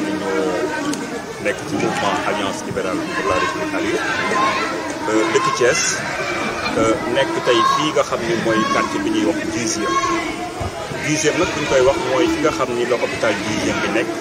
ne ñoo nekk ci mouvement alliance libérale pour la république Alieu dëkk Thiès nekk tey fii nga xam ni mooy quartier bi ñuy wax dixième dixième nag bu ñu koy wax mooy fi nga xam ni la hôpital dixième bi nekk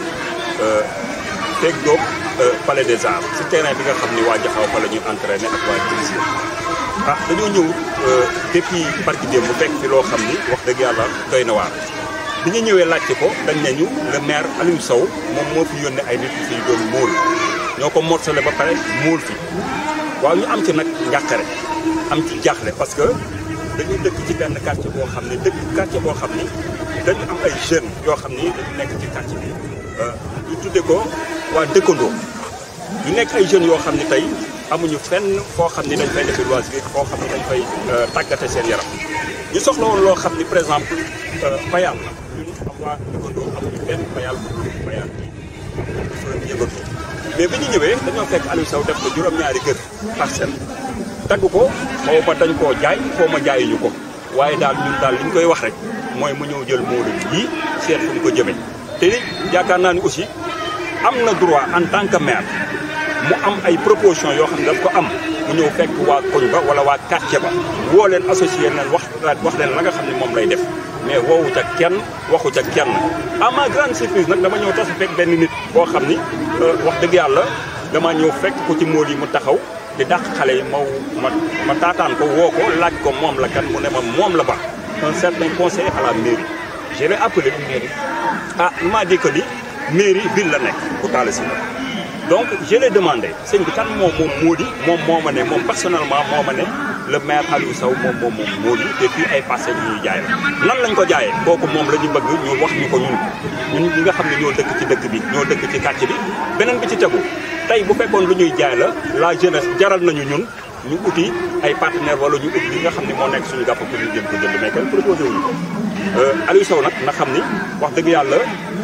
feeg doog palais des arts ci terrain bi nga xam ni waa Jaxaw fa la ñuy entraîné ak waa dixième ah dañoo ñëw depuis barki démb bu fekk fi loo xam ni wax dëgg yàlla doy na waar bi ñu ñëwee laajte ko dañ nañu le maire Aliou Sow moom moo fi yónnee ay nit fi doon móol ñoo ko morcelé ba pare móol fi waaw ñu am ci nag njàqare am ci jaaxle parce que dañu dëkk ci benn quartier boo xam ne dëkk quartier boo xam ni dañu am ay jeunes yoo xam ni dañu nekk ci quartier bi ñu tudde ko waa dëkkandoo ñu nekk ay jeunes yoo xam ne tey amuñu fenn foo xam ni dañ fay defee loisir foo xam ne dañ fay tàggate seen yaram ñu soxla woon loo xam ni par exemple bayal la ñun am waa dëkkandoo amuñu benn bayal bu bayal bi dafa yëngatu mais bi ñu ñëwee dañoo fekk Aliou Sow def ko juróom-ñaari kër parcelle dagg ko xaw ma dañ koo jaay xaw ma jaayuñu ko waaye daal ñun daal li ñu koy wax rek mooy mu ñëw jël Modou yii seet fu mu ko jëmee te yaakaar naa ni aussi am na droit en tant que maire mu am ay proposition yoo xam ne daf ko am mu ñëw fekk waa koñ ba wala waa quartier ba woo leen associé leen wax wax leen la nga xam ne moom lay def mais woowu ca kenn waxu ca kenn à ma grande surprise nag dama ñëw tasa fekk benn nit boo xam ni wax dëgg yàlla dama ñëw fekk ko ci móol yi mu taxaw di dàq xale yi maw ma ma taataan ko woo ko laaj ko moom la kan mu ne ma moom la ba un certain conseiller à la mairie je l'ai appelé mairie ah il m'a dit que ni mairie ville la nekk bu taal si la donc je l'ai demandé sëñ bi kan moom moom moo di moom moo ma ne moom personnellement moo ma ne le maire Aliou Sow moom moom moom moo di te fii ay parcelles yu ñuy jaay la nan lañ ko jaayee kooku moom la ñu bëgg ñu wax ñu ko ñun ñun ñi nga xam ne ñoo dëkk ci dëkk bi ñoo dëkk ci quartier bi beneen bi ci tegu tey bu fekkoon lu ñuy jaay la la jeunesse jaral nañu ñun ñu uti ay partenaires wala ñu ut li nga xam ne moo nekk suñu gàpp pour ñu jëm ko jënd mais kenn proposé wuñu ko Aliou Sow nag na xam ni wax dëgg yàlla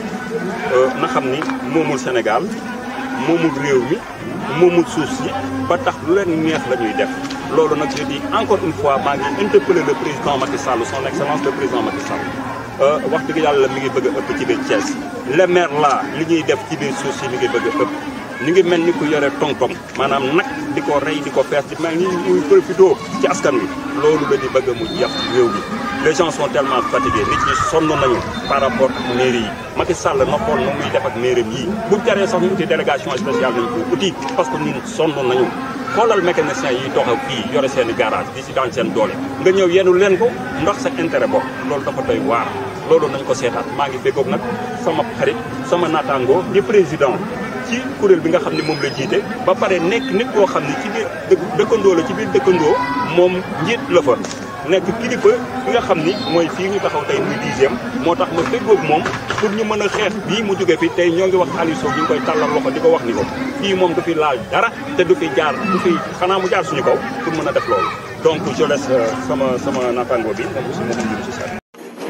na xam ni moomul Sénégal moomul réew mi moomul suuf si ba tax lu leen neex la ñuy def loolu nag je dis encore une fois maa ngi interpeller le président Macky Sall son excellence le président Macky Sall wax dëgg yàlla mi ngi bëgg a ëpp ci biir Thiès le maire là li ñuy def ci biir suuf si mi ngi bëgg a ëpp ñu ngi mel ni ku yore tong-tong maanaam nag di ko rey di ko fees di mel ni muy profité ci askan wi loolu la di bëgg mu jeex réew mi les gens sont tellement fatigués nit ñi sonn nañu par rapport ak mairie yi Macky Sall na xool nu muy def ak mairie yi bu jaree sax ñu uti délégation spéciale nañ ko uti parce que ñun sonn nañu xoolal mécanicien yi doxal fii yore seen garage di si daan seen doole nga ñëw yenu leen ko ndax sa intérêt bopp loolu dafa doy waar loolu nañ ko seetaat maa ngi béggoog nag sama xarit sama naataango di président ci kuréel bi nga xam ne moom la jiite ba pare nekk nit koo xam ne ci biir dëkkandoo la ci biir dëkkandoo moom njiit la fa nekk kilifa bi nga xam ni mooy fii ñu taxaw tey muy dixième moo tax ma feggoog moom pour ñu mën a xeex bii mu jóge fi tey ñoo ngi wax Aliou Sow ñu ngi koy tàllal loxo di ko wax ni ko fii moom du fi laal dara te du fi jaar du fi xanaa mu jaar suñu kaw pour mën a def loolu donc je laisse sama sama naataango bi moom aussi moom ñu si sa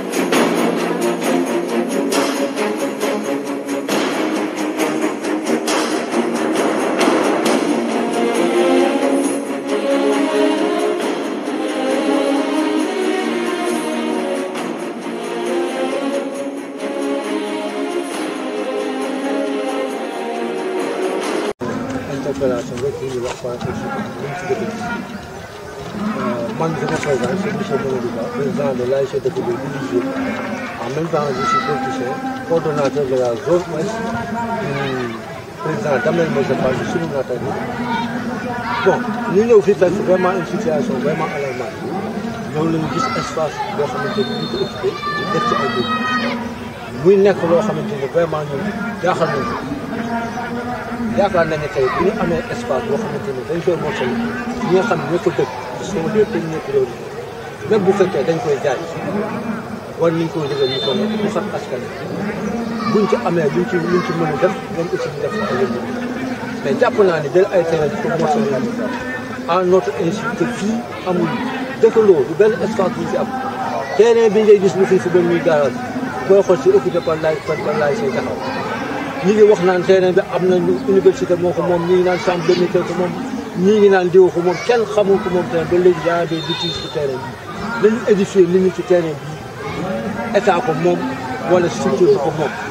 interpellation rek li ñuy wax par rapport ci li ci dëkk bi man je me présente c'est monsieur Mamadou Ba président de l'ASC Dëkk bi du Dixième en même temps je suis politicien coordonnateur de la zone ouest du président Damel Moussa Fall di suñu naataango bon ñu ñëw fii fekk vraiment une situation vraiment alarmante ñëw lañu gis espace boo xamante ni ñu ko occupé def ci ay dugub muy nekk loo xamante ni vraiment ñun jaaxal nañu yaakaar nañ ne tey bu ñu amee espace boo xamante ni dañ koy mottali ñi nga xam ne ñoo ko dëkk sont les premiers priorités même bu fekkee dañ koy jaay war nañ koo yëgal ñu ko ne bu xam askan buñ ci amee luñ ci luñ ci mën a def ñoom aussi ñu def ko ay yëngu mais jàpp naa ne jël ay terrain di ko mottali à notre insu que fii amul dëkkaloo du benn espace bu ñu fi am terrain bi ngay gis lu fi fi ba muy garage booy xool si occupé par laay par laay say taxaw ñi ngi wax naan terrain bi am nañu université moo ko moom ñi ngi naan chambre de métier ko moom ñii ngi naan diw ko moom kenn xamul ko moom terrain ba léegi yaa des litiges ci terrain bi nañu édifier nit ñi ci terrain bi état ko moom wala structure bi ko moom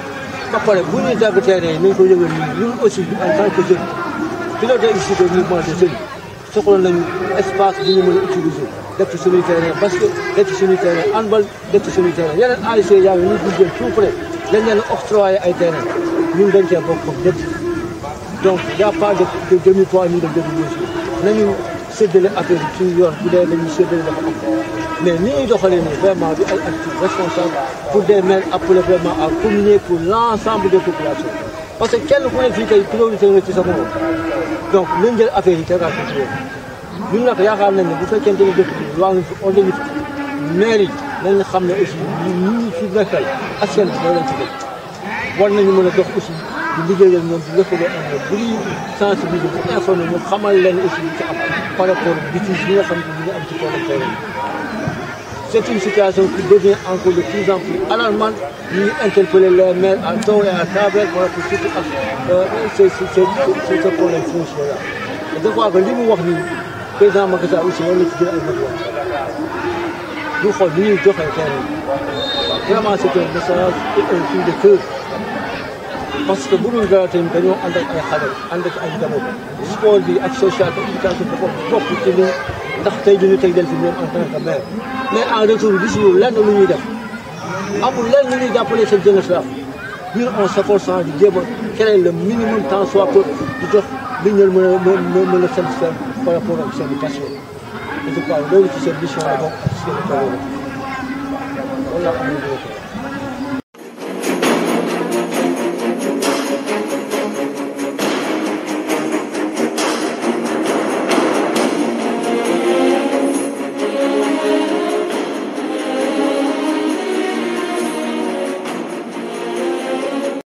ba pare bu ñuy dagg terrain yi nañ ko yëgal nii ñun aussi en tant que jeune pilote ici de mouvement de jeunes soxla nañu espace bu ñu mën a utiliser def ci suñuy terrain basket def ci suñuy terrain handball def ci suñuy terrain yeneen ASC yaa ngi ñu jël tout près dañ leen octroyer ay terrain ñun dañ cee bokk comme ñëpp donc y' a pas de de demi poids ni de demi mesure nañu séddale affaire yi suñu yoon bu dee dañuy séddale dafa am mais ni ñuy doxalee nii vraiment du ay actes responsables pour des maires appelés vraiment à communier pour l' ensemble des populations parce que kenn ku ne fii tey priorité nga ci sa bopp donc nañ jël affaire yi tegaat ci yoon ñun nag yaakaar nañ ne bu fekkente ne dëkk bi waa ngi fi organise maire yi nañ xam ne aussi ñi ñi fi nekkal askan bi moo leen ci dëkk war nañu mën a dox aussi di liggéey ak ñoom di lëkkaloo ak ñoom bu ñuy sensibiliser bu informé ñu xamal leen aussi li ci am par rapport bitis yi nga xam ne ñu ngi am ci problème terrain c'est une situation qui devient encore de plus en plus alarmante ñuy interpeller les maires à tort et à travers par rapport surtout ak c'est c'est ce problème foncier là je crois que li mu wax nii président Macky Sall aussi war na ci jël ay matuwaay ñu xool ni ñuy joxee terrain vraiment c'est un message et un cri de cœur parce que bu dul dara tamit dañoo ànd ak ay xale ànd ak ay njaboot sport bi ak social bi éducation bi bokk bokk ci li ndax tey jii ñu teg leen fi ñoom en tant que maire mais en retour gisuñu lenn lu ñuy def amul lenn lu ñuy jàppale seen jeunesse la ñun on s'efforçant di jéem a créer le minimum temps soit peu di jox li ñu mën a mën a satisfaire par rapport ak seen passion et je crois loolu ci seen mission la bokk ak seen i loolu laa am